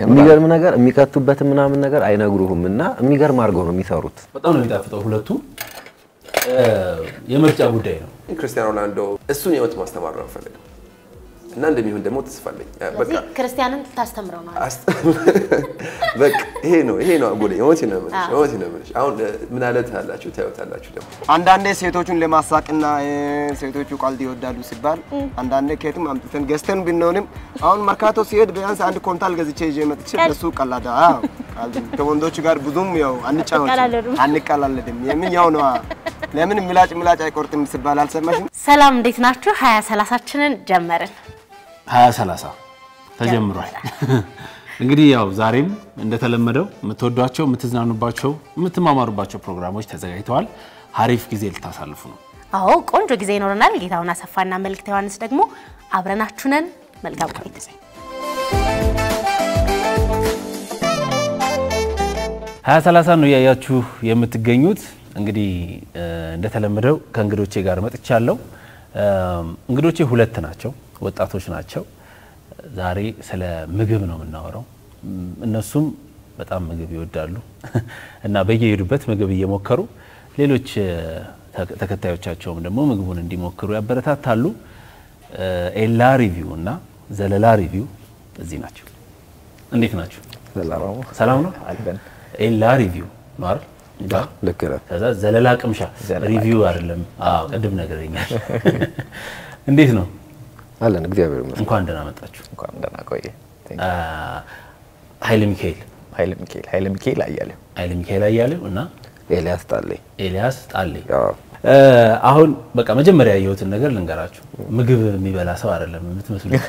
የሚገርም ነገር የሚከቱበትን ምናምን ነገር አይነግሩህም እና የሚገርም አድርገው ነው የሚሰሩት። በጣም ነው የሚጣፍጠው። ሁለቱ የምርጫ ጉዳይ ነው። ክርስቲያኖ ሮናልዶ እሱን የህይወት ማስተማር ነው የምፈልገው እና እንደሚሆን ደግሞ ተስፋ አለኝ። በቃ ስለዚህ ክርስቲያንን ታስተምረው ነው አስ- በቃ ይሄ ነው ይሄ ነው ጉዳይ። እውነቴን ነው የምልሽ እውነቴን ነው የምልሽ። አሁን ምን አለ ታያላችሁ ታዩታላችሁ ደግሞ አንዳንዴ ሴቶቹን ለማሳቅና እ፣ ሴቶቹ ቀልድ ይወዳሉ ሲባል አንዳንዴ ከየትም አምጥተን ገዝተን ብንሆንም አሁን መርካቶ ሲሄድ ቢያንስ አንድ ኮንታል ገዝቼ ይዤ መጥቼ በሱ ቀላዳ አዎ፣ ቀልድ ከወንዶች ጋር ብዙም ያው አንጫወትም አትቀላለዱም? አንቀላለድም። የምን ያው ነዋ ለምን ምላጭ ምላጭ አይቆርጥም ሲባል አልሰማሽም? ሰላም እንዴት ናችሁ? ሀያ ሰላሳችንን ጀመርን። ሀያ ሰላሳ ተጀምሯል። እንግዲህ ያው ዛሬም እንደተለመደው የምትወዷቸው፣ የምትዝናኑባቸው፣ የምትማማሩባቸው ፕሮግራሞች ተዘጋጅተዋል። ሀሪፍ ጊዜ ልታሳልፉ ነው። አዎ ቆንጆ ጊዜ ይኖረናል። ጌታሁን አሰፋና መልእክተ ዮሐንስ ደግሞ አብረናችሁ ነን። መልካም ቆይታ። ሀያ ሰላሳ ነው እያያችሁ የምትገኙት። እንግዲህ እ፣ እንደተለመደው ከእንግዶቼ ጋር መጥቻለሁ። እ፣ እንግዶቼ ሁለት ናቸው፣ ወጣቶች ናቸው። ዛሬ ስለ ምግብ ነው የምናወራው። እም፣ እነሱም በጣም ምግብ ይወዳሉ እና በየሄዱበት ምግብ እየሞከሩ ሌሎች እ፣ ተከ- ተከታዮቻቸውም ደግሞ ምግቡን እንዲሞክሩ ያበረታታሉ። እ፣ ኤላ ሪቪው እና ዘለላ ሪቪው እዚህ ናቸው። እንዴት ናቸው? ሰላም ነው። ኤላ ሪቪው ነው አይደል? ልክ ነህ። ከዛ ዘለላ ቅምሻ ሪቪው አይደለም። አዎ ቅድም ነገረኛል። እንዴት ነው? አለን እግዚአብሔር ይመስገን። እንኳን ደህና መጣችሁ። እንኳን ደህና ቆየ። አ፣ ኃይለ ሚካኤል ኃይለ ሚካኤል ኃይለ ሚካኤል አያሌው ኃይለ ሚካኤል አያሌው እና ኤልያስ ጣለኝ ኤልያስ ጣሌ። ያው አ፣ አሁን በቃ መጀመሪያ ያየሁትን ነገር ልንገራችሁ። ምግብ የሚበላ ሰው አይደለም የምትመስሉት።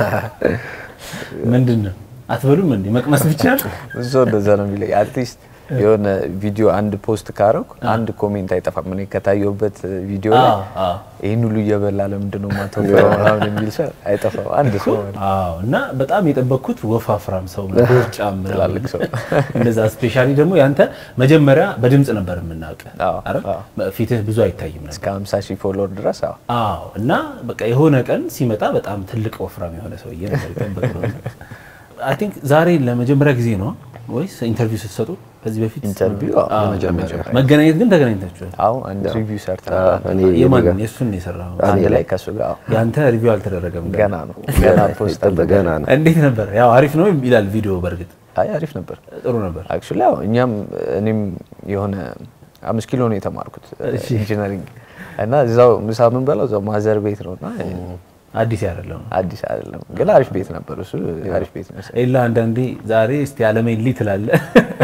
ምንድን ነው አትበሉም እንዴ? መቅመስ ብቻ ነው? ብዙ ሰው እንደዛ ነው የሚለኝ። አትሊስት የሆነ ቪዲዮ አንድ ፖስት ካረኩ አንድ ኮሜንት አይጠፋም። እኔ ከታየሁበት ቪዲዮ ላይ አዎ፣ አዎ። ይህን ሁሉ እየበላ ለምንድን ነው የማትወፍረው ምናምን የሚል ሰው አይጠፋም። አንድ ሰው ማለት ነው። አዎ እና በጣም የጠበቅኩት ወፋፍራም ሰው ነው፣ ቦርጫም ምናምን። ትላልቅ ሰው። እንደዛ ስፔሻሊ ደግሞ ያንተ መጀመሪያ በድምጽ ነበር የምናውቅ አዎ፣ አይደል? አዎ። ፊትህ ብዙ አይታይም ነበር። እስከ 50 ሺህ ፎሎወር ድረስ አዎ። አዎ እና በቃ የሆነ ቀን ሲመጣ በጣም ትልቅ ወፍራም የሆነ ሰውዬ ነበር የጠበቅነው። አይ ቲንክ ዛሬ ለመጀመሪያ ጊዜ ነው ወይስ ኢንተርቪው ስትሰጡ ከዚህ በፊት ኢንተርቪው አዎ፣ አዎ፣ ለመጀመሪያ። መገናኘት ግን ተገናኝታችኋል? አዎ አንድ ሪቪው ሰርተናል። እኔ የማን የምጋ- የእሱን ነው የሰራኸው? አንድ ላይ ከሱ ጋር አዎ። ያንተ ሪቪው አልተደረገም ገና ነው ገና ፖስት ይጠበቅ ገና ነው። እንዴት ነበር? ያው አሪፍ ነው ይላል ቪዲዮ። በእርግጥ አይ አሪፍ ነበር። ጥሩ ነበር። አክቹሊ ያው እኛም እኔም የሆነ አምስት ኪሎ ነው የተማርኩት ኢንጂነሪንግ እና እዛው ምሳ የምንበላው እዛው ማዘር ቤት ነው እና አዲስ አይደለም። አዲስ አይደለም ግን አሪፍ ቤት ነበር። እሱ አሪፍ ቤት ነው። ኤላ አንዳንዴ ዛሬ እስቲ አለሜሊ ትላለህ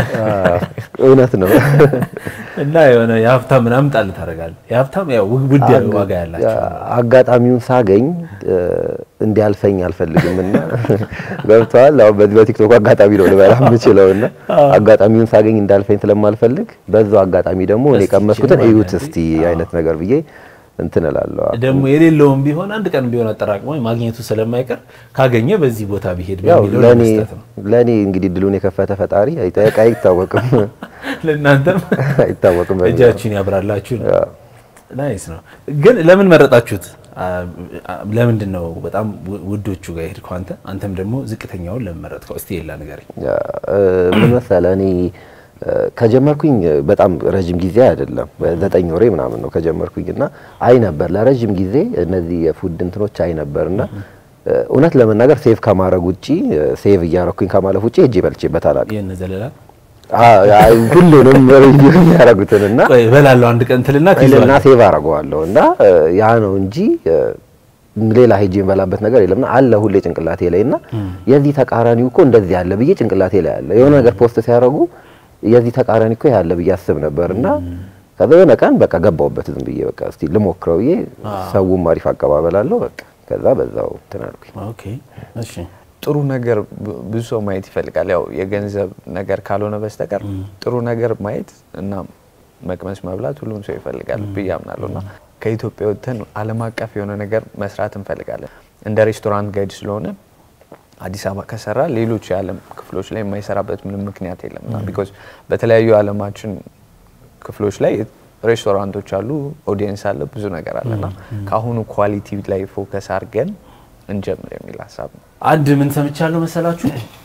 እውነት ነው። እና የሆነ የሀብታም ምናምን ጣል ታደርጋለህ። የሀብታም ያው ውድ ዋጋ ያላቸው አጋጣሚውን ሳገኝ እ፣ እንዲያልፈኝ አልፈልግም እና ገብተዋል። አሁን በዚህ በቲክቶክ አጋጣሚ ነው ልበላ የምችለው እና አጋጣሚውን ሳገኝ እንዳልፈኝ ስለማልፈልግ በዛው አጋጣሚ ደግሞ እኔ እስቲ ቀመስኩትን ችል እዩት ማለት እስቲ አይነት ነገር ብዬ እንትን እላለሁ። ደግሞ የሌለውም ቢሆን አንድ ቀን ቢሆን አጠራቅሞ ማግኘቱ ስለማይቀር ካገኘ በዚህ ቦታ ቢሄድ ያው በሚለው ለኔ ለመስጠት ነው። ለኔ እንግዲህ ድሉን የከፈተ ፈጣሪ አይጠየቅ አይታወቅም ለእናንተም አይታወቅም በሚለው። እጃችሁን ያብራላችሁ ነው። ናይስ ነው። ግን ለምን መረጣችሁት? አ- አ- ለምንድን ነው በጣም ው- ውዶቹ ጋር የሄድከው አንተ? አንተም ደግሞ ዝቅተኛውን ለምን መረጥከው? እስቲ የላ ንገረኝ። ያ፣ እ፣ ምን መሰለህ እኔ እ፣ ከጀመርኩኝ በጣም ረጅም ጊዜ አይደለም፣ ዘጠኝ ወሬ ምናምን ነው ከጀመርኩኝ እና አይ ነበር ለረጅም ጊዜ እነዚህ የፉድ እንትኖች አይ ነበር እና እ፣ እውነት ለመናገር ሴቭ ከማድረግ ውጪ እ፣ ሴቭ እያረኩኝ ከማለፍ ውጪ እጄ በልቼበት አላውቅም። ይህን ዘለላ አ- አ- ሁሉንም ሪቪው የሚያደርጉትን እና ቆይ እበላለሁ አንድ ቀን ትልና እና ትይዘዋለህ። ሴቭ አደርገዋለሁ እና እ፣ ያ ነው እንጂ እ፣ ሌላ ሄጄ የምበላበት ነገር የለምና አለ ሁሌ ጭንቅላቴ ላይ እና የዚህ ተቃራኒው እኮ እንደዚህ ያለ ብዬ ጭንቅላቴ ላይ አለ። የሆነ ነገር ፖስት ሲያደርጉ የዚህ ተቃራኒ እኮ ያለ ብዬ አስብ ነበር እና ከዛ የሆነ ቀን በቃ ገባሁበት ዝም ብዬ በቃ እስቲ ልሞክረው ብዬ ሰውም አሪፍ አቀባበል አለው በቃ ከዛ በዛው እንትን አልኩኝ። ኦኬ እሺ ጥሩ ነገር ብ- ብዙ ሰው ማየት ይፈልጋል። ያው የገንዘብ ነገር ካልሆነ በስተቀር ጥሩ ነገር ማየት እና መቅመስ መብላት ሁሉም ሰው ይፈልጋል ብዬ አምናለሁ እና ከኢትዮጵያ ወጥተን ዓለም አቀፍ የሆነ ነገር መስራት እንፈልጋለን። እንደ ሬስቶራንት ጋይድ ስለሆነ አዲስ አበባ ከሰራ ሌሎች የዓለም ክፍሎች ላይ የማይሰራበት ምንም ምክንያት የለም እና ቢኮዝ በተለያዩ የዓለማችን ክፍሎች ላይ ሬስቶራንቶች አሉ፣ ኦዲየንስ አለ፣ ብዙ ነገር አለ እና ከአሁኑ ኳሊቲ ላይ ፎከስ አድርገን እንጀምር የሚል ሀሳብ ነው። አንድ ምን ሰምቻለሁ መሰላችሁ?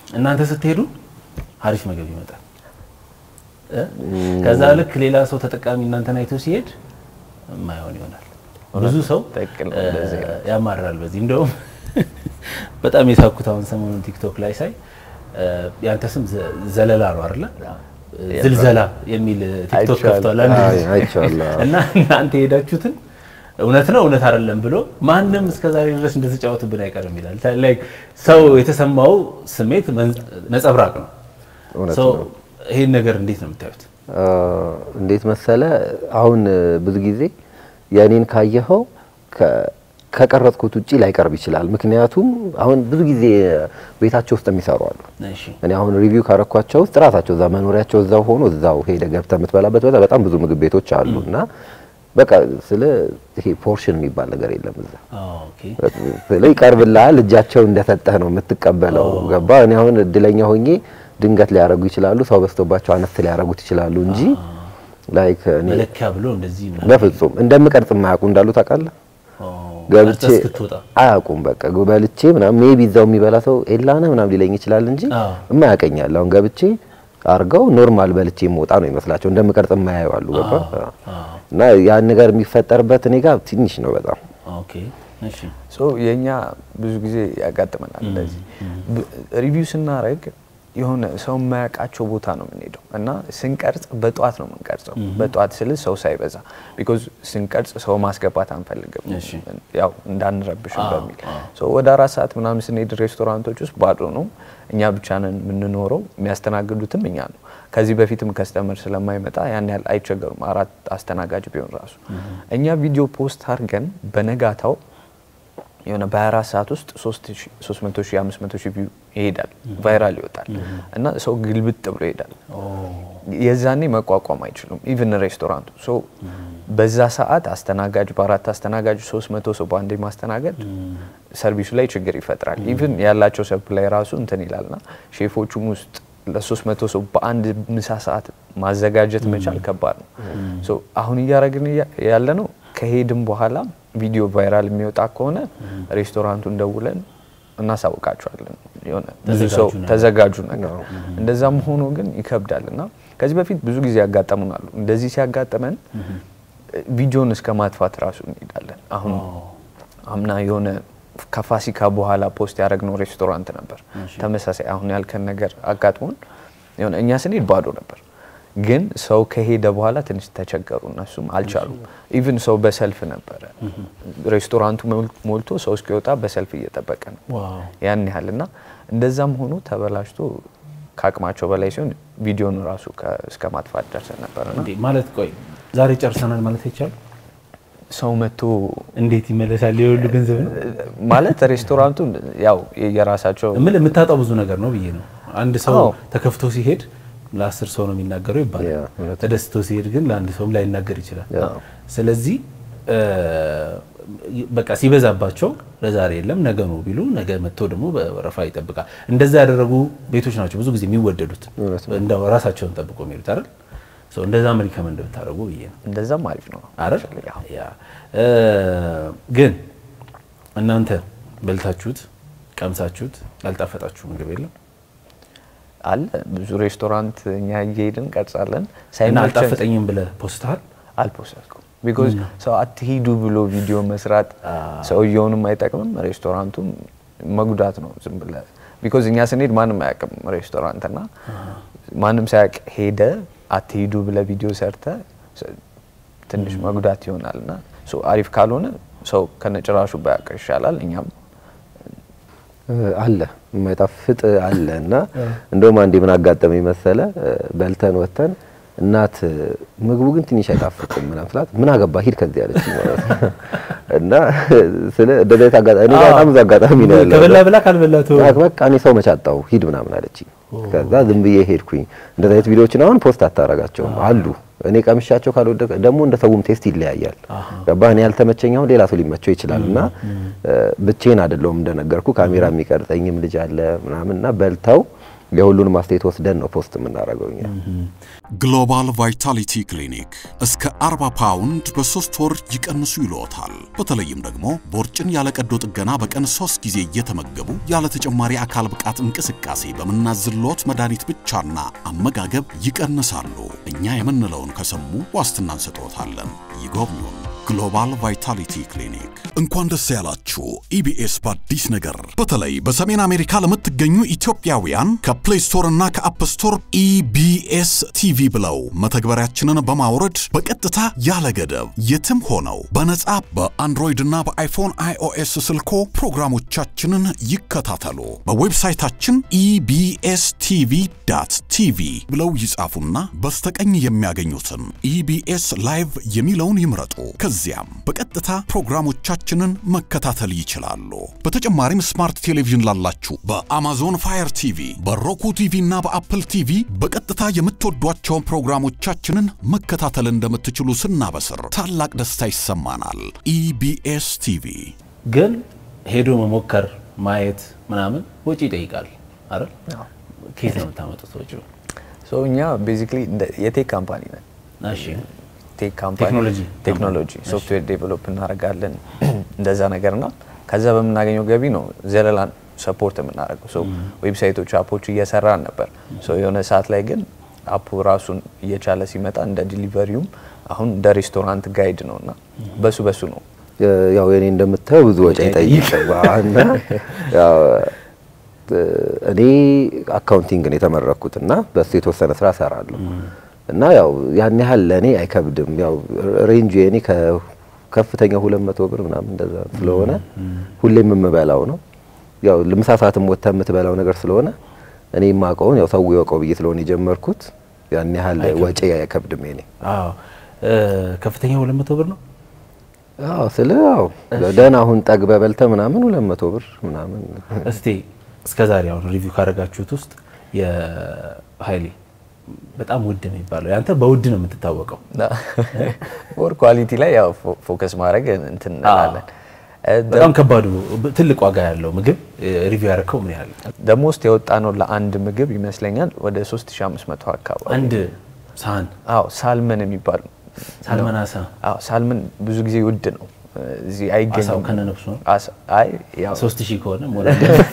እናንተ ስትሄዱ አሪፍ ምግብ ይመጣል እ? ከዛ ልክ ሌላ ሰው ተጠቃሚ እናንተን አይቶ ሲሄድ የማይሆን ይሆናል። ብዙ ሰው ትክክል ነው፣ እ፣ እንደዚህ ነው። ያማራል በዚህ እንደውም በጣም የሳኩት አሁን ሰሞኑን ቲክቶክ ላይ ሳይ እ፣ ያንተ ስም ዘ- ዘለላ ነው አይደለ? ዝልዘላ የሚል ቲክቶክ አይቼዋለሁ። ከፍቷል አንድ አይ፣ ልጅ። አይቼዋለሁ። እና እናንተ የሄዳችሁትን እውነት ነው እውነት አይደለም ብሎ ማንም እስከዛሬ ድረስ እንደተጫወትብን አይቀርም ይላል። ላይክ ሰው የተሰማው ስሜት መን- ነጸብራቅ ነው። እውነት ሰው ነው። ይሄን ነገር እንዴት ነው የምታዩት? አ፣ እንዴት መሰለ አሁን እ፣ ብዙ ጊዜ የእኔን ካየኸው ከ- ከቀረጽኩት ውጪ ላይቀርብ ይችላል። ምክንያቱም አሁን ብዙ ጊዜ ቤታቸው ውስጥ የሚሰሩ አሉ። እሺ እኔ አሁን ሪቪው ካረኳቸው ውስጥ ራሳቸው እዛ መኖሪያቸው እዛው ሆኖ እዛው ሄደ ገብተህ የምትበላበት ቦታ በጣም ብዙ ምግብ ቤቶች አሉ እና በቃ ስለ ይሄ ፖርሽን የሚባል ነገር የለም እዛ ኦኬ ስለ ይቀርብልሃል እጃቸው እንደሰጠህ ነው የምትቀበለው። ገባ እኔ አሁን እድለኛ ሆኜ ድንገት ሊያደርጉ ይችላሉ፣ ሰው በዝቶባቸው አነስ ሊያደርጉት ይችላሉ እንጂ ላይክ እኔ መለኪያ ብሎ እንደዚህ ምናምን በፍጹም እንደምቀርጽ የማያውቁ እንዳሉ ታውቃለህ። ኦ፣ ገብቼ ቀርጸህ እስክትወጣ አያውቁም። በቃ በልቼ ምናምን ሜቢ እዛው የሚበላ ሰው ኤላነ ምናምን ሊለኝ ይችላል እንጂ አዎ። የማያውቀኛል። አሁን ገብቼ አርገው ኖርማል በልቼ የምወጣ ነው ይመስላቸው እንደምቀርጽ የማያዩ አሉ። ገባ እና ያን ነገር የሚፈጠርበት እኔ ጋር ትንሽ ነው በጣም ኦኬ እሺ ሶ የኛ ብዙ ጊዜ ያጋጥመናል እንደዚህ ሪቪው ስናደርግ የሆነ ሰው የማያውቃቸው ቦታ ነው የምንሄደው እና ስንቀርጽ በጠዋት ነው የምንቀርጸው። በጠዋት ስል ሰው ሳይበዛ ቢኮዝ ስንቀርጽ ሰው ማስገባት አንፈልግም፣ እሺ። ያው እንዳንረብሽ አዎ፣ በሚል ሶ ወደ አራት ሰዓት ምናምን ስንሄድ ሬስቶራንቶች ውስጥ ባዶ ነው፣ እኛ ብቻ ነን የምንኖረው፣ የሚያስተናግዱትም እኛ ነው። ከዚህ በፊትም ከስተመር ስለማይመጣ ያን ያህል አይቸገሩም፣ አራት አስተናጋጅ ቢሆን ራሱ እኛ ቪዲዮ ፖስት አድርገን በነጋታው የሆነ በ24 ሰዓት ውስጥ 300 ሺህ 500 ሺህ ቪው ይሄዳል፣ ቫይራል ይወጣል እና ሰው ግልብጥ ብሎ ይሄዳል። የዛኔ መቋቋም አይችሉም ኢቭን ሬስቶራንቱ። ሶ በዛ ሰዓት አስተናጋጅ በአራት አስተናጋጅ 300 ሰው በአንዴ ማስተናገድ ሰርቪሱ ላይ ችግር ይፈጥራል። ኢቭን ያላቸው ሰፕላይ ራሱ እንትን ይላልና ሼፎቹም ውስጥ ለ300 ሰው በአንድ ምሳ ሰዓት ማዘጋጀት መቻል ከባድ ነው። ሶ አሁን እያደረግን ያለ ነው ከሄድም በኋላ ቪዲዮ ቫይራል የሚወጣ ከሆነ ሬስቶራንቱን ደውለን እናሳውቃቸዋለን። የሆነ ብዙ ሰው ተዘጋጁ ነገር። ተዘጋጁ ነገር እንደዛም ሆኖ ግን ይከብዳል እና ከዚህ በፊት ብዙ ጊዜ ያጋጠሙናሉ። እንደዚህ ሲያጋጥመን ቪዲዮን እስከ ማጥፋት ራሱ እንሄዳለን። አሁን አምና የሆነ ከፋሲካ በኋላ ፖስት ያደረግነው ሬስቶራንት ነበር። ተመሳሳይ አሁን ያልከን ነገር አጋጥሞን የሆነ እኛ ስንሄድ ባዶ ነበር፣ ግን ሰው ከሄደ በኋላ ትንሽ ተቸገሩ። እነሱም አልቻሉም። ኢቭን ሰው በሰልፍ ነበረ ሬስቶራንቱ ሞል- ሞልቶ ሰው እስኪወጣ በሰልፍ እየጠበቀ ነው ዋው ያን ያህል እና እንደዛም ሆኖ ተበላሽቶ ከአቅማቸው በላይ ሲሆን ቪዲዮን ራሱ ከ- እስከ ማጥፋት ደርሰን ነበር እና እንዴ ማለት ቆይ ዛሬ ጨርሰናል ማለት አይቻልም። ሰው መጥቶ እንዴት ይመለሳል? የሁሉ ገንዘብ ነው ማለት ሬስቶራንቱ ያው የራሳቸው ምን የምታጣው ብዙ ነገር ነው ብዬ ነው። አንድ ሰው አዎ። ተከፍቶ ሲሄድ ለአስር ሰው ነው የሚናገረው ያ፣ ይባላል። እውነት ተደስቶ ሲሄድ ግን ለአንድ ሰውም ላይናገር ይችላል። ያ። ስለዚህ እ፣ በቃ ሲበዛባቸው ለዛሬ የለም ነገ ነው ቢሉ ነገ መጥቶ ደግሞ በወረፋ ይጠብቃል። እንደዛ ያደረጉ ቤቶች ናቸው ብዙ ጊዜ የሚወደዱት እንደው ራሳቸውን ጠብቆ የሚሄዱት አይደል? ሰው እንደዛም ሪከመንድ ብታደርጉ ብዬ ነው እንደዛም አሪፍ ነው አይደል? ያ እ፣ ግን እናንተ በልታችሁት ቀምሳችሁት ያልጣፈጣችሁ ምግብ የለም አለ ብዙ ሬስቶራንት እኛ እየሄድን ቀርጻለን እና ሳይመቸን አልጣፈጠኝም ብለህ ፖስትሃል? አልፖስትኩም ቢኮዝ ሰው አትሂዱ ብሎ ቪዲዮ መስራት ሰውየውንም አይጠቅምም ሬስቶራንቱም መጉዳት ነው ዝም ብለህ ቢኮዝ እኛ ስንሄድ ማንም አያውቅም ሬስቶራንት እና ማንም ሳያውቅ ሄደ አትሂዱ ብለህ ቪዲዮ ሰርተ ትንሽ መጉዳት ይሆናል እና ሶ አሪፍ ካልሆነ ሰው ከነጭራሹ ባያውቅ ይሻላል እኛም አለ የማይጣፍጥ አለ እና እንደውም አንዴ ምን አጋጠመኝ መሰለ በልተን ወተን እናት ምግቡ ግን ትንሽ አይጣፍጥም ምናምን ስላት ምን አገባ ሂድ ከዚህ ያለች ማለት ነው። እና ስለ እንደዚህ አይነት አጋጣሚ እኔ ጋር በጣም ብዙ አጋጣሚ ነው ያለው ከበላ ብላ ካልበላ ተወው። በቃ በቃ እኔ ሰው መቻጣው ሂድ ምናምን አለችኝ። ከዛ ዝም ብዬ ሄድኩኝ። እንደዚህ አይነት ቪዲዮዎችን አሁን ፖስት አታረጋቸውም አሉ። እኔ ቀምሻቸው ካልወደቀ ደግሞ እንደ ሰውም ቴስት ይለያያል። ገባህ? እኔ ያልተመቸኝ አሁን ሌላ ሰው ሊመቸው ይችላል እና ብቼን አይደለሁም እንደነገርኩ ካሜራ የሚቀርጸኝም ልጅ አለ ምናምን እና በልተው የሁሉንም አስተያየት ወስደን ነው ፖስት የምናደርገው እኛ። ግሎባል ቫይታሊቲ ክሊኒክ እስከ 40 ፓውንድ በሶስት ወር ይቀንሱ ይልዎታል። በተለይም ደግሞ ቦርጭን ያለ ቀዶ ጥገና በቀን ሶስት ጊዜ እየተመገቡ ያለ ተጨማሪ አካል ብቃት እንቅስቃሴ በምናዝልዎት መድኃኒት ብቻና አመጋገብ ይቀንሳሉ። እኛ የምንለውን ከሰሙ ዋስትና እንሰጥዎታለን። ይጎብኙን። ግሎባል ቫይታሊቲ ክሊኒክ። እንኳን ደስ ያላችሁ ኢቢኤስ በአዲስ ነገር በተለይ በሰሜን አሜሪካ ለምትገኙ ኢትዮጵያውያን ከፕሌይ ስቶር እና ከአፕ ስቶር ኢቢኤስ ቲቪ ብለው መተግበሪያችንን በማውረድ በቀጥታ ያለ ገደብ የትም ሆነው በነጻ በአንድሮይድ እና በአይፎን አይኦኤስ ስልኮ ፕሮግራሞቻችንን ይከታተሉ። በዌብሳይታችን ኢቢኤስ ቲቪ ዳት ቲቪ ብለው ይጻፉና በስተቀኝ የሚያገኙትን ኢቢኤስ ላይቭ የሚለውን ይምረጡ። ከዚያም በቀጥታ ፕሮግራሞቻችንን መከታተል ይችላሉ። በተጨማሪም ስማርት ቴሌቪዥን ላላችሁ በአማዞን ፋየር ቲቪ፣ በሮኩ ቲቪ እና በአፕል ቲቪ በቀጥታ የምትወዷቸውን ፕሮግራሞቻችንን መከታተል እንደምትችሉ ስናበስር ታላቅ ደስታ ይሰማናል። ኢቢኤስ ቲቪ ግን ሄዶ መሞከር ማየት ምናምን ወጪ ይጠይቃል አይደል? ከየት ነው የምታመጡት ወጪው? ሶ እኛ ቤዚክሊ የቴክ ካምፓኒ ነን። እሺ ቴክ ካምፓኒ ቴክኖሎጂ ቴክኖሎጂ ሶፍትዌር ዴቨሎፕ እናደርጋለን እንደዛ ነገርና ከዛ በምናገኘው ገቢ ነው ዘለላን ሰፖርት የምናደርገው። ሶ ዌብሳይቶቹ አፖቹ እየሰራን ነበር። ሶ የሆነ ሰዓት ላይ ግን አፑ ራሱን እየቻለ ሲመጣ እንደ ዲሊቨሪውም አሁን እንደ ሬስቶራንት ጋይድ ነው እና በሱ በሱ ነው ያው የኔ እንደምታየው ብዙ ወጪ ይጠይቃል እና ያው እኔ አካውንቲንግ ነው የተመረኩት እና በሱ የተወሰነ ስራ እሰራለሁ እና ያው ያን ያህል ለእኔ አይከብድም። ያው ሬንጁ የኔ ከከፍተኛ ሁለት መቶ ብር ምናምን እንደዛ ስለሆነ ሁሌም የምበላው ነው። ያው ለምሳ ሰዓትም ወጥተህ የምትበላው ነገር ስለሆነ እኔ የማውቀውን ያው ሰው ይወቀው ብዬ ስለሆነ የጀመርኩት ያን ያህል ወጪ አይከብድም የኔ። አዎ ከፍተኛ ሁለት መቶ ብር ነው። አዎ ስለ ያው ደህና አሁን ጠግበህ በልተህ ምናምን ሁለት መቶ ብር ምናምን እስቲ እስከ ዛሬ አሁን ሪቪው ካደረጋችሁት ውስጥ የሀይሌ በጣም ውድ ነው የሚባለው ያንተ በውድ ነው የምትታወቀው። ሞር ኳሊቲ ላይ ያው ፎከስ ማድረግ እንትን እንላለን። በጣም ከባዱ ትልቅ ዋጋ ያለው ምግብ ሪቪው ያደረከው ምን ያህል? ደሞስት የወጣ ነው ለአንድ ምግብ ይመስለኛል ወደ 3500 አካባቢ። አንድ ሳህን አዎ ሳልመን የሚባል ሳልመን አሳ አዎ ሳልመን ብዙ ጊዜ ውድ ነው። እዚህ አሳው አይገኝም። ከነነፍሱ ነው። አሳ አይ ያው ሶስት ሺህ ከሆነ ሞላ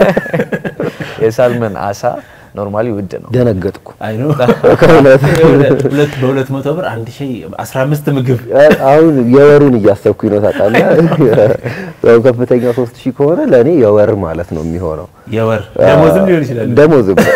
የሳልመን አሳ ኖርማሊ ውድ ነው። ደነገጥኩ። አይ ነው ከሁለት ሁለት በሁለት መቶ ብር አንድ ሺህ አስራ አምስት ምግብ አሁን የወሩን እያሰብኩኝ ነው ታውቃለህ። ያው ከፍተኛ ሶስት ሺህ ከሆነ ለእኔ የወር ማለት ነው የሚሆነው። የወር ደሞዝም ሊሆን ይችላል። ደሞዝም ነው።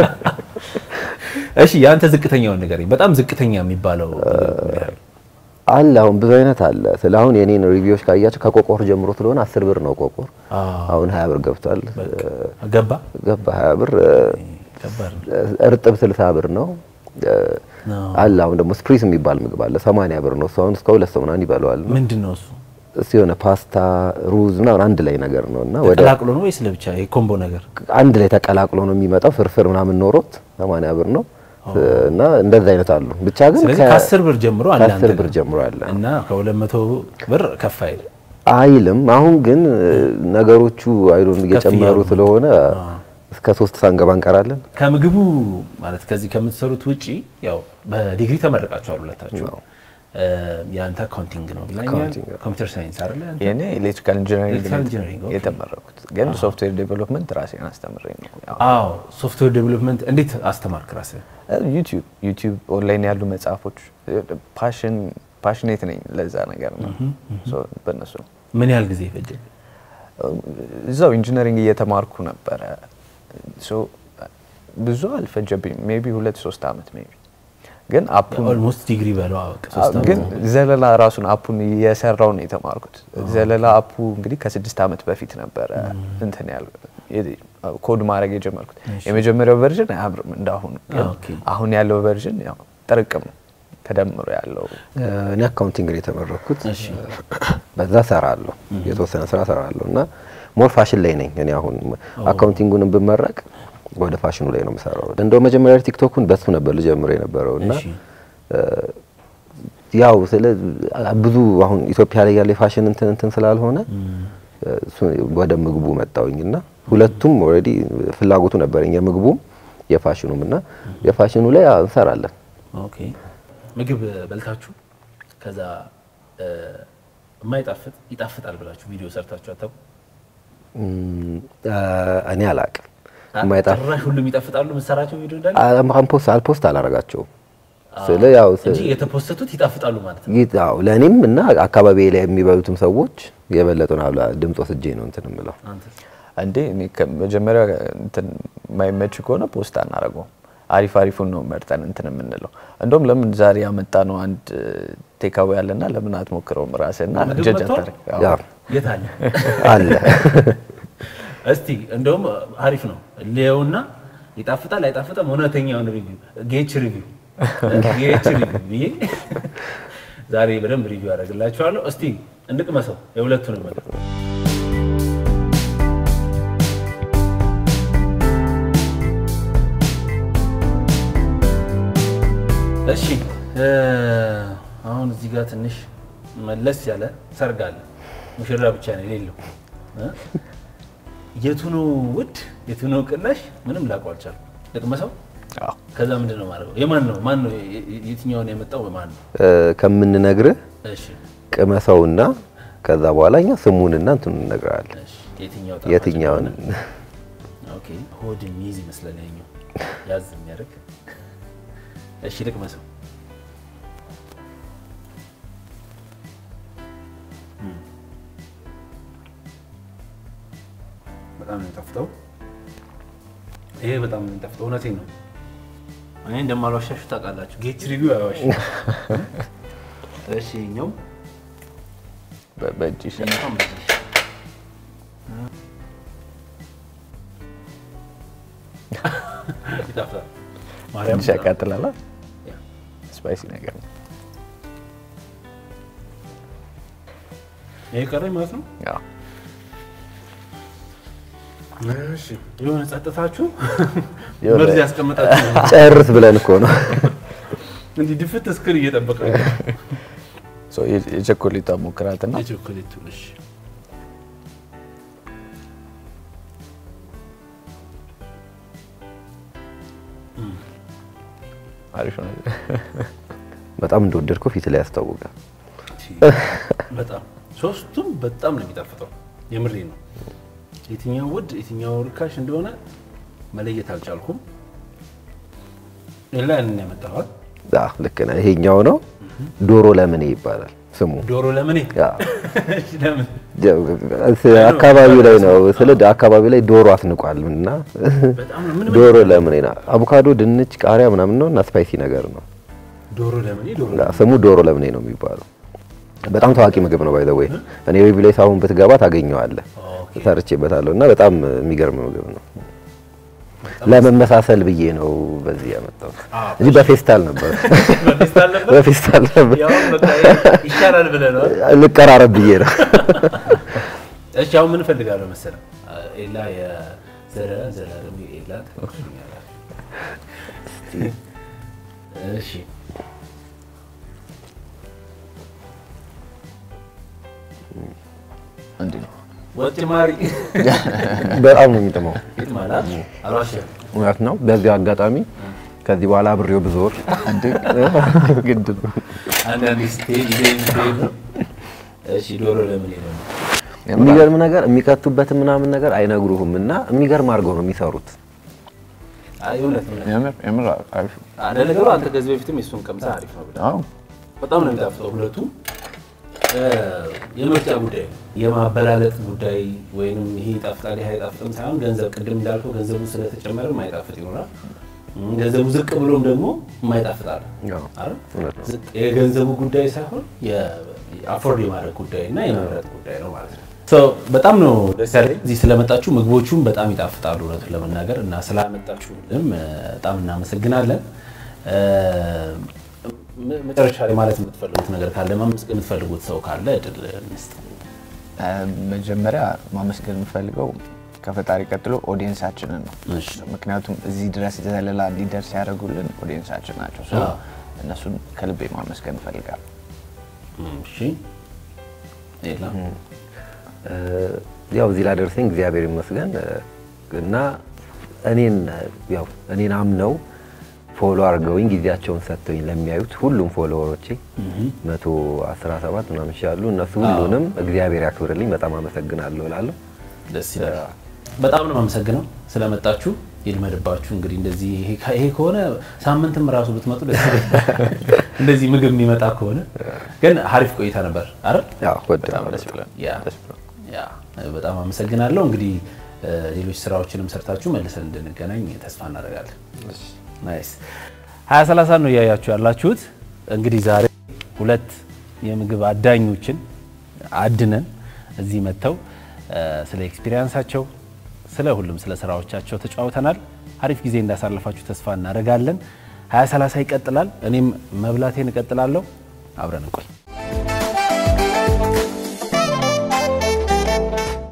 እሺ የአንተ ዝቅተኛውን ንገረኝ። በጣም ዝቅተኛ የሚባለው ምግብ ምን ያህል? አለ አሁን ብዙ አይነት አለ። ስለ አሁን የኔን ሪቪዎች ካያቸው ከቆቆር ጀምሮ ስለሆነ አስር ብር ነው ቆቆር። አሁን ሀያ ብር ገብቷል። ገባ ገባ ሀያ ብር። ከባድ ነው። እርጥብ ስልሳ ብር ነው አለ። አሁን ደግሞ ስፕሪስ የሚባል ምግብ አለ ሰማንያ ብር ነው። እሱ አሁን እስከ ሁለት ሰው ምናምን ይበለዋል። ምንድን ነው እሱ? እሱ የሆነ ፓስታ ሩዝ ምናምን አንድ ላይ ነገር ነው እና ወደ ተቀላቅሎ ነው ወይስ ለብቻ የኮምቦ ነገር? አንድ ላይ ተቀላቅሎ ነው የሚመጣው። ፍርፍር ምናምን ኖሮት ሰማንያ ብር ነው እና እንደዛ አይነት አሉ። ብቻ ግን ስለዚህ ከ- ከአስር ብር ጀምሮ አለ ከአስር አንተ ብር ጋር። ጀምሮ አለ እና ከሁለት መቶ ብር ከፍ አይል አይልም። አሁን ግን ነገሮቹ አይዶን እየጨመሩ እያሉ ነው። ስለሆነ እስከ ሶስት ሳንገባ እንቀራለን። ከምግቡ ማለት ከዚህ ከምትሰሩት ውጪ ያው በዲግሪ ተመረቃችኋል ሁለታችሁ። የአንተ አካውንቲንግ ነው ብላኛል። አካውንቲንግ፣ አዎ። ኮምፒውተር ሳይንስ አይደለ? አንተ? የኔ ኤሌክትሪካል ኢንጂነሪንግ ኤሌክትሪካል ኢንጂነሪንግ፣ ኦኬ። የተመረኩት ግን ሶፍትዌር ዴቨሎፕመንት ራሴን አስተምሬ ነው። ያው አዎ ሶፍትዌር ዴቨሎፕመንት እንዴት አስተማርክ ራስህ? ዩቲዩብ ዩቲዩብ ኦንላይን ያሉ መጽሐፎች ፓሽን ፓሽኔት ነኝ ለዛ ነገር ነው። ሶ በእነሱ ነው ምን ያህል ጊዜ ፈጀ? እዛው ኢንጂነሪንግ እየተማርኩ ነበረ። ሶ ብዙ አልፈጀብኝም። ሜቢ ሁለት ሶስት አመት ሜቢ ግን አፑን ኦልሞስት ዲግሪ በለው አወቅ ሶስት ዓመት ግን ዘለላ ራሱን አፑን እየሰራው ነው የተማርኩት። ዘለላ አፑ እንግዲህ ከስድስት አመት በፊት ነበረ እንትን ያል ኮድ ማድረግ የጀመርኩት። የመጀመሪያው ቨርዥን አያምርም እንዳሁኑ፣ ግን ኦኬ። አሁን ያለው ቨርዥን ያው ጥርቅም ነው ተደምሮ ያለው እኔ አካውንቲንግ ነው የተመረኩት። እሺ። በዛ ሰራለሁ፣ የተወሰነ ስራ ሰራለሁ እና ሞር ፋሽን ላይ ነኝ እኔ አሁን አካውንቲንጉንም ብመረቅ ወደ ፋሽኑ ላይ ነው የምሰራው። እንደው መጀመሪያ ቲክቶኩን በሱ ነበር ልጀምረው የነበረው እና እሺ። ያው ስለ ብዙ አሁን ኢትዮጵያ ላይ ያለ የፋሽን እንትን እንትን ስላልሆነ እሱ ወደ ምግቡ መጣውኝ እና ሁለቱም ኦልሬዲ ፍላጎቱ ነበረኝ የምግቡም የፋሽኑም እና የፋሽኑ ላይ አዎ እንሰራለን። ኦኬ ምግብ በልታችሁ ከዛ እ፣ የማይጣፍጥ ይጣፍጣል ብላችሁ ቪዲዮ ሰርታችሁ አታውቁ? እም፣ አ፣ እኔ አላቅም የማይጣፍ ጭራሽ ሁሉም ይጣፍጣሉ የምትሰራቸው ቪዲዮ እንዳለ አልፖስት አልፖስት አላረጋቸውም ስለ ያው ስ- እንጂ የተፖሰቱት ይጣፍጣሉ ማለት ነው። ይህ- አዎ ለእኔም እና አካባቢ ላይ የሚበሉትም ሰዎች የበለጡን አብላ ድምፅ ወስጄ ነው እንትን የምለው። አንተ እንዴ እኔ ከመጀመሪያ እንትን የማይመች ከሆነ ፖስት አናደርገውም። አሪፍ አሪፉን ነው መርጠን እንትን የምንለው። እንደውም ለምን ዛሬ ያመጣ ነው አንድ ቴካዊ ያለና ለምን አትሞክረውም ራስህና ምግብ ጀጅ መጥቷል? አታርግ። አዎ። ያው የት አለ? አለ እስቲ እንደውም አሪፍ ነው ሊየውና ይጣፍጣል አይጣፍጥም፣ እውነተኛውን ሪቪው ጌች ሪቪው ጌች ሪቪው ብዬ ዛሬ በደንብ ሪቪው ያደርግላችኋለሁ። እስቲ እንቅመሰው የሁለቱንም ምግብ እሺ እ፣ አሁን እዚህ ጋር ትንሽ መለስ ያለ ሰርግ አለ። ሙሽራ ብቻ ነው የሌለው እ? የቱ ነው ውድ የቱ ነው ቅናሽ? ምንም ላውቀው አልቻልኩም። ልቅመሰው። አዎ። ከዛ ምንድን ነው ማድረገው? የማን ነው ማን ነው የ- የ- የትኛውን ያመጣው ማን ነው? እ፣ ከምንነግርህ እሺ ቅመሰውና ከዛ በኋላ እኛ ስሙንና እንትኑን እንነግርሃለን። እሺ የትኛው ጣፋጭ የትኛውን እንደሆነ? ኦኬ ሆድ የሚይዝ ይመስላል ያኛው ያዝ የሚያደርግ እሺ ልቅመሰው። እም። በጣም ነው የሚጣፍጠው። ይሄ በጣም ነው የሚጣፍጠው። እውነቴን ነው። እኔ እንደማልዋሻችሁ ታውቃላችሁ። ጌች ሪቪው አይዋሽም። እሺ ይኸኛው በ- በእጅ ይሻላል። በጣም በዚህ ይጣፍጣል። ማርያም ትንሽ ያቃጥላል። ያ። ስፓይሲ ነገር ነው። ይሄ ቀረኝ ማለት ነው። አዎ። እሺ የሆነ ጸጥታችሁ የሆነ- መርዝ ያስቀመጣችሁ ጨርስ ብለን እኮ ነው። እንዲህ ድፍት እስክር እየጠበቀ ነው። ሶ የ- የቸኮሌቷ ሞክራትና የቾኮሌቱ እሺ አሪፍ ነው። በጣም እንደወደድከው ፊት ላይ ያስታውቃል። በጣም ሶስቱም በጣም ነው የሚጣፍጠው። የምሬ ነው። የትኛው ውድ የትኛው ርካሽ እንደሆነ መለየት አልቻልኩም። ሌላ ያንን ያመጣኋል። አዎ ልክ ነህ። ይሄኛው ነው ዶሮ ለምኔ ይባላል ስሙ። ዶሮ ለምኔ ያ እሺ፣ ለምን አካባቢው ላይ ነው ስለ አካባቢው ላይ ዶሮ አስንቋል እና በጣም ነው ምን ዶሮ ለምኔ ነው። አቮካዶ፣ ድንች፣ ቃሪያ ምናምን ነው እና ስፓይሲ ነገር ነው። ዶሮ ለምኔ ዶሮ ያ ስሙ ዶሮ ለምኔ ነው የሚባለው። በጣም ታዋቂ ምግብ ነው ባይ ዘ ዌይ። እኔ ሪቪው ላይ ሳሁን ብትገባ ታገኘዋለህ። ኦኬ። ሰርቼበታለሁ እና በጣም የሚገርም ምግብ ነው። ለመመሳሰል ብዬ ነው በዚህ ያመጣሁት አዎ። እንጂ በፌስታል ነበር በፌስታል ነበር? በፌስታል ነበር ያው በቃ ይሻላል ብለህ ነው። ልቀራረብ ብዬ ነው። እሺ አሁን ምን እፈልጋለሁ መሰለህ? ኤላ የዘረ ዘላለም ኤላ ተቆርኛለህ። እሺ እንዲህ ነው። ወጥ ጭማሪ በጣም ነው የሚጥመው። ፊት ማለት አልዋሽም። እውነት ነው። በዚህ አጋጣሚ ከዚህ በኋላ አብሬው ብዞር ግድ ነው። አንዳንድ ስቴጅ ዜን ስቴጅ ነው። እሺ ዶሮ ለምን ነው? የሚገርም ነገር የሚከቱበትን ምናምን ነገር አይነግሩህም እና የሚገርም አድርገው ነው የሚሰሩት። አይ እውነት ነው። የምር የምር አሪፍ ነው። ለነገሩ አንተ ከዚህ በፊትም የሱን ቀምሰህ አሪፍ ነው ብለህ አዎ በጣም ነው የሚጣፍጠው ሁለቱ። የምርጫ ጉዳይ ነው። የማበላለጥ ጉዳይ ወይም ይሄ ይጣፍጣል ይሄ አይጣፍጥም ሳይሆን ገንዘብ፣ ቅድም እንዳልከው ገንዘቡ ስለተጨመረ የማይጣፍጥ ይሆናል። እም፣ ገንዘቡ ዝቅ ብሎም ደግሞ የማይጣፍጥ አለ አዎ፣ አይደል? እውነት ነው። ዝቅ- የገንዘቡ ጉዳይ ሳይሆን የአፎርድ የማድረግ ጉዳይ እና የመምረጥ ጉዳይ ነው ማለት ነው። ሶ በጣም ነው ደስ ያለኝ እዚህ ስለመጣችሁ። ምግቦቹም በጣም ይጣፍጣሉ እውነቱን ለመናገር እና ስላመጣችሁንም እ፣ በጣም እናመሰግናለን። እ፣ ም- መጨረሻ ላይ ማለት የምትፈልጉት ነገር ካለ ማመስገን የምትፈልጉት ሰው ካለ እድል እንስጥ። እ፣ መጀመሪያ ማመስገን የምፈልገው ከፈጣሪ ቀጥሎ ኦዲየንሳችንን ነው። እሺ። ምክንያቱም እዚህ ድረስ ዘለላ እንዲደርስ ያደረጉልን ኦዲየንሳችን ናቸው። ሶ አዎ። እነሱን ከልቤ ማመስገን እፈልጋለሁ። እሺ ሌላ ያው እዚህ ላደረሰኝ እግዚአብሔር ይመስገን እ፣ እና እኔን ያው እኔን አምነው ፎሎ አድርገውኝ ጊዜያቸውን ሰጥተውኝ ለሚያዩት ሁሉም ፎሎወሮቼ መቶ አስራ ሰባት ምናምን ያሉ እነሱ ሁሉንም እግዚአብሔር ያክብርልኝ በጣም አመሰግናለሁ እላለሁ። ደስ ይላል። በጣም ነው የማመሰግነው ስለመጣችሁ። ይልመድባችሁ። እንግዲህ እንደዚህ ይሄ- ይሄ ከሆነ ሳምንትም ራሱ ብትመጡ ደስ ይለኛል። እንደዚህ ምግብ የሚመጣ ከሆነ ግን አሪፍ ቆይታ ነበር አይደል? ያው ወደ በጣም ደስ ብሎን ያ ያ በጣም አመሰግናለሁ። እንግዲህ እ፣ ሌሎች ስራዎችንም ሰርታችሁ መልሰን እንድንገናኝ ተስፋ እናደርጋለን። ናይስ ሀያ ሰላሳ ነው እያያችሁ ያላችሁት። እንግዲህ ዛሬ ሁለት የምግብ አዳኞችን አድነን እዚህ መጥተው እ፣ ስለ ኤክስፒሪየንሳቸው ስለ ሁሉም ስለ ስራዎቻቸው ተጫውተናል። አሪፍ ጊዜ እንዳሳለፋችሁ ተስፋ እናደርጋለን። ሀያ ሰላሳ ይቀጥላል። እኔም መብላቴን እቀጥላለሁ። አብረን እንቆይ።